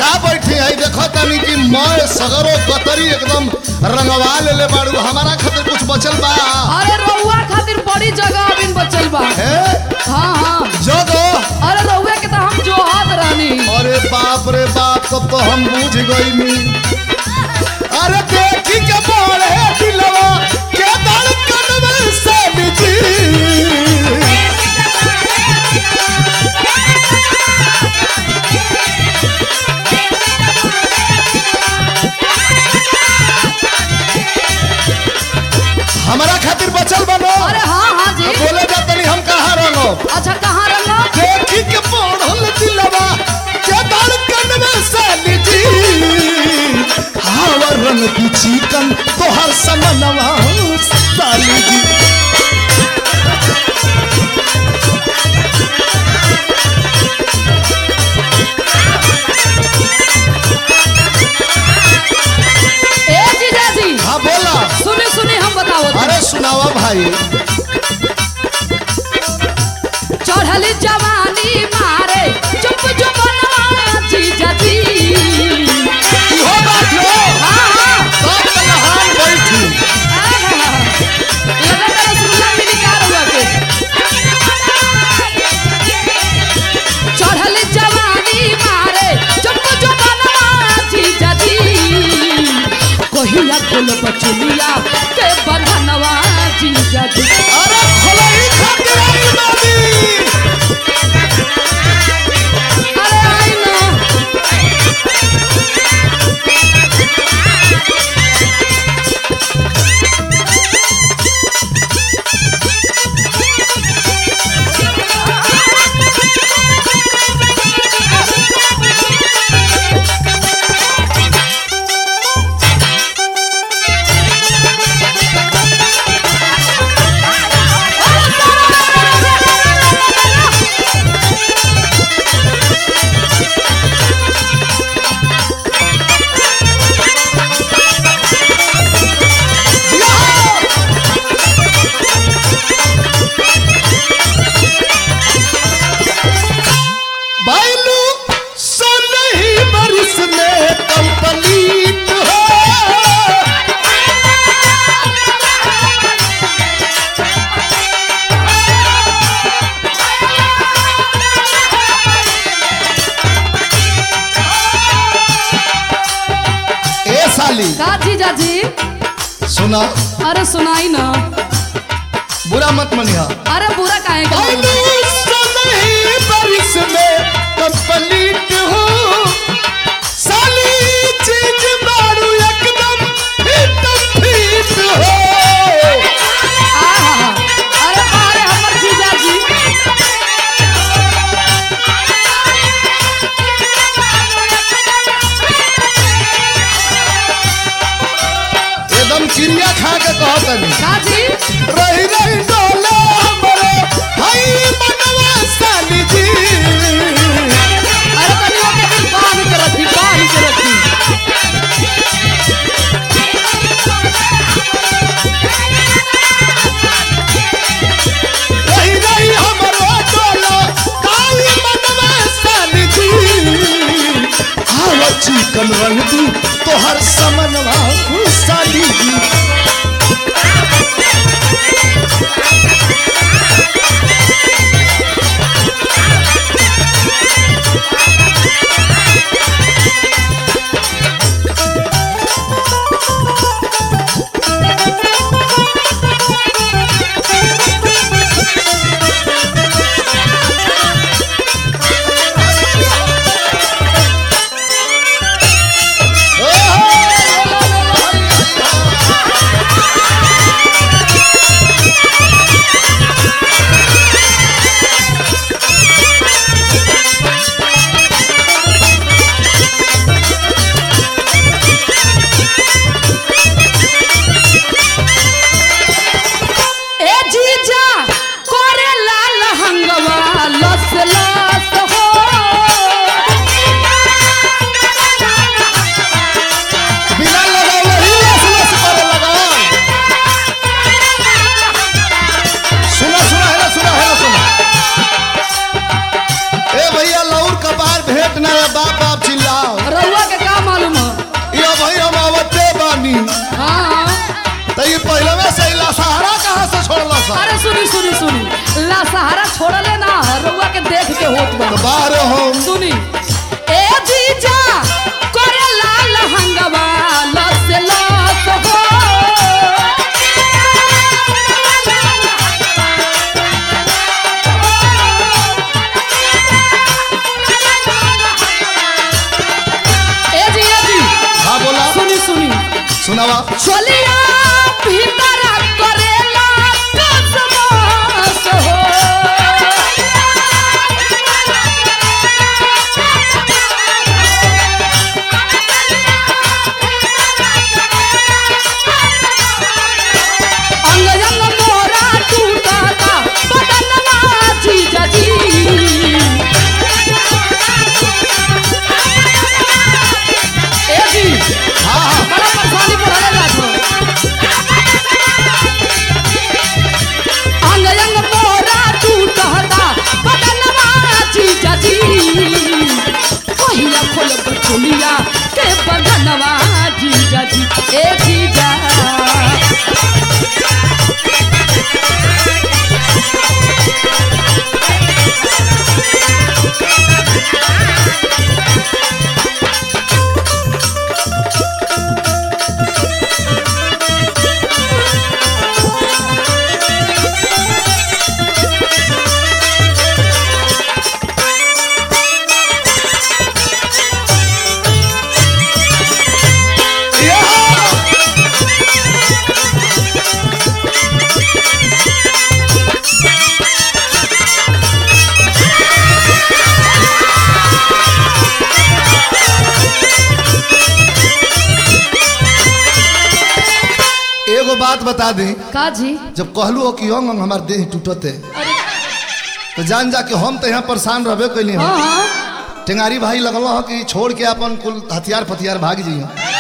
का बैठी है देखो तनी कि मैं सगरो गतरी एकदम रंगवा ले ले बाड़ू हमारा खातिर कुछ बचल बा अरे रउआ खातिर बड़ी जगह अभी बचल बा है हाँ हाँ जगो अरे रउआ के तो हम जोहत रहनी अरे बाप रे बाप तब तो हम बूझ गई अरे देखी के बोले दिलवा के धड़कन में से बिजी हमारा खातिर बचल बनो अरे हाँ हाँ जी बोले जा तनी हम कहाँ रंगो अच्छा कहाँ रंगा देखी के पढ़ल दिलवा के धड़कन में से बिजी हावर रंग की चिकन तोहर समनवा साली जी ए जीजा जी हाँ बोला सुनी सुनी हम बताओ अरे सुनावा भाई चढ़ली जवानी मारे चुप चुप जीजा जी इहो बात हो हाँ हाँ सब नहान बैठी लगा तेरा सुनला भी निकाल हुआ के चढ़ल जवानी मारे चुप चुप जीजा जी कहिया खोल बचुलिया के बंधनवा जीजा जी अरे खोलाई खातिर आई बाबी अरे आई ना बैलू सोलही बरिस में कंप्लीट हो ए साली का जीजा जी सुना अरे सुनाई ना बुरा मत मनिहा अरे बुरा काहे का बैलू सोलही बरिस में कंप्लीट हो साली चीज मारू एकदम फिट फिट हो आहा, अरे अरे हमर जीजा जी एकदम चिड़िया खा के कहतनी का जी रही रही डोले हमरे हई मनवा साली जी अरे तनी ओके दिल बांध के रखी बांध के रखी रही रही हमरो डोले काली मनवा साली जी आवा चिकन रंग दी तोहर समनवा साली जी ए जीजा कोरे लाल हंगवा लस लस हो बिना लगावले ही लस लस करे लगावल सुना सुना है ना सुना है ना सुना ए भैया लौर कपार भेंट ना बाप बाप चिल्लाओ सा अरे सुनी सुनी सुनी ला सहारा छोड़ले ना रउआ के देख के होत बा तो बाहर हम सुनी ए जीजा करे लाल हंगवा लस लस हो ए जी ए जी हाँ बोला सुनी सुनी सुनावा चलिया भीतर करेला कसमस हो अंग अंग मोरा टूटता बदनवा जीजा जी ए जी हाँ हाँ बड़ा परेशानी पड़े जात हो अंग अंग मोरा टूटता बदनवा जीजा जी पहिया खोल बचुलिया के बदनवा जीजा जी ए जीजा एगो बात बता दी का जी जब कहलू हो कि अंग अंग हमार देह टूटते तो जान जा कि हम तो यहाँ परेशान रहबे कैली हाँ हम हाँ टेंगारी भाई लगल हो कि छोड़ के अपन कुल हथियार फथियार भाग जी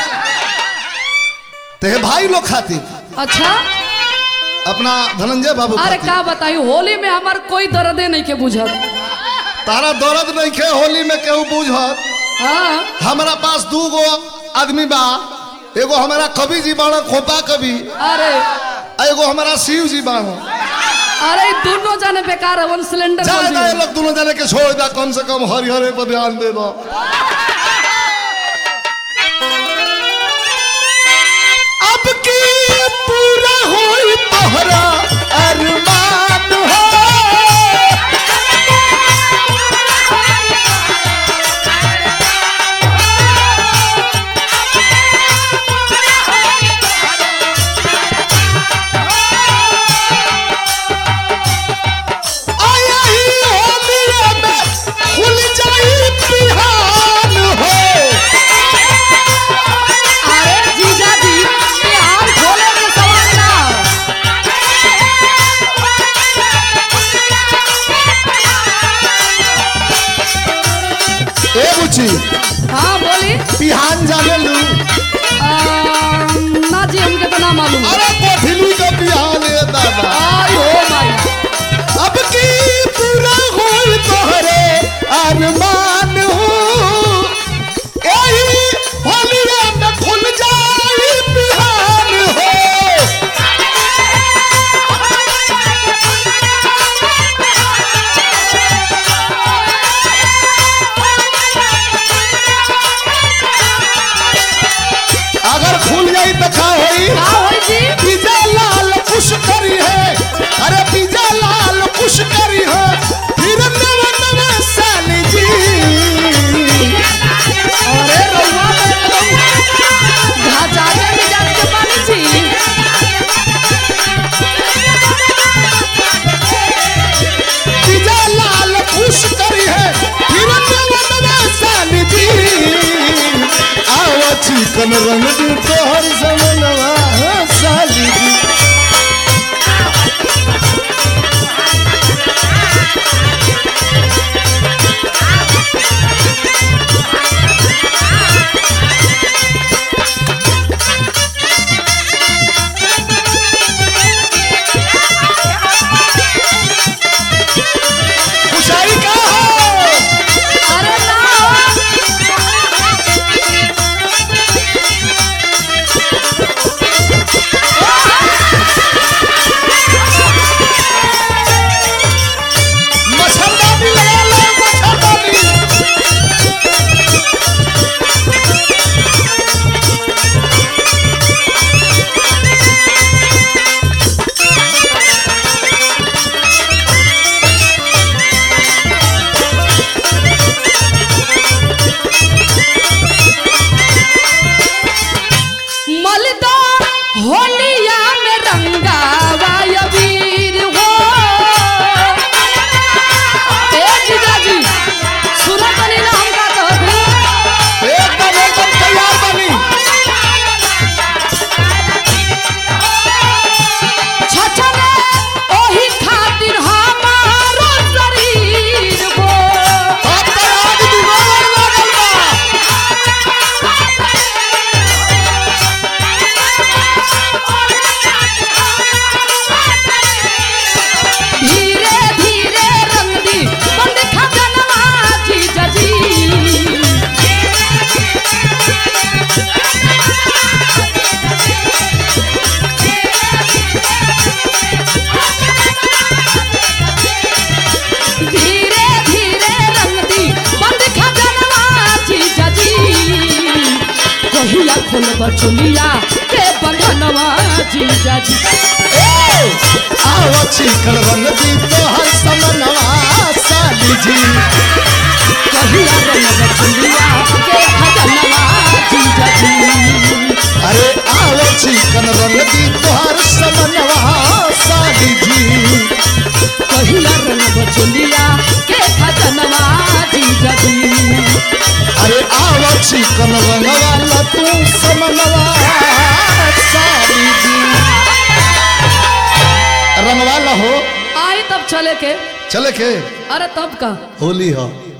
ते हे भाई लोग खातिर अच्छा अपना धनंजय बाबू अरे खातिर का बताई होली में हमार कोई दर्दे नहीं के बुझत तारा दर्द नहीं खे होली में केहू बूझत हाँ हमारा पास दू गो आदमी बा एगो हमारा कवि जी बाड़ा खोपा कवि अरे आ एगो हमारा शिव जी बाड़ा अरे ई दोनों जाने बेकार है वन सिलेंडर जा बोल जा ये दिए। लोग दोनों जाने के छोड़ दा कम से कम हरिहरे पर ध्यान दे दो अब की पूरा होई तोहरा अरमान हो आया ही होलिये में खुल जाई बिहान हो अरे जीजा जी ये हाल खोले के सवाल ना ए बुची हाँ बोली बिहान जाने लू आ, ना जी हमके तो ना मालूम अरे कोठिली का बिहान है दादा आई हो माई अब की पूरा होई तोहरे अरमान हो यही होलिये में खुल जाई बिहान हो अगर खुल जाई तो का होई का होई जी पिज्जा लाल कुछ करी है अरे पिज्जा लाल कुछ करी है फिर नव नव साली जी अरे रउआ तो एकदम घाचारे में जात के पानी जी पिज्जा लाल कुछ करी है फिर नव नव साली जी आवा चिकन रंग दू तोहर समनवा साली जी खुशाई का हो अरे ना चुलिया के बंधनवा जीजा जी आओ चिकन रंग दी तोहर समनवा साली जी कहिया रंग चुलिया के बंधनवा जीजा जी अरे आओ चिकन रंग दी तोहर समनवा साली जी कहिया रंग चुलिया के बंधनवा जीजा जी अरे आओ चिकन रंग वाला तू समनवा साली जी रंगवाला हो आई तब चले के चले के अरे तब का होली हो